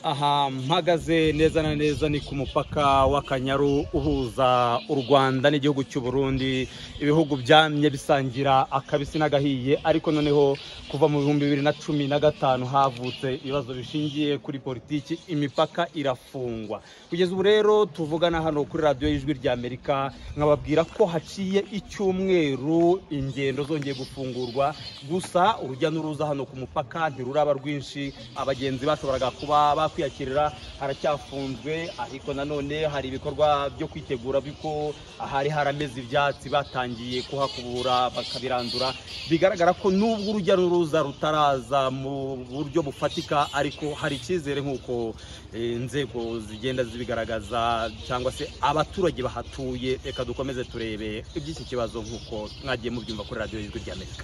aha mpagaze neza na neza ni ku mupaka w'akanyaru uhuza u rwanda n'igihugu cy'u Burundi ibihugu byamye bisangira akabisi n'agahiye ariko noneho kuva mu bihumbi bibiri na cumi na gatanu havutse ibibazo bishingiye kuri politiki imipaka irafungwa kugeza ubu rero tuvugana hano kuri radiyo y'ijwi ry'amerika nkababwira ko haciye icyumweru ingendo zongeye gufungurwa gusa urujya n'uruza hano ku mupaka ntiruraba rwinshi abagenzi bashoboraga kuba bakwiyakirira haracyafunzwe ariko nanone hari ibikorwa byo kwitegura biko ahari harameze ibyatsi batangiye kuhakubura bakabirandura bigaragara ko n'ubwo urujya n'uruza rutaraza mu buryo bufatika ariko hari icyizere nk'uko inzego zigenda zibigaragaza cyangwa se abaturage bahatuye reka dukomeze turebe iby'iki kibazo nk'uko mwagiye mubyumva kuri radiyo y'ijwi ry'amerika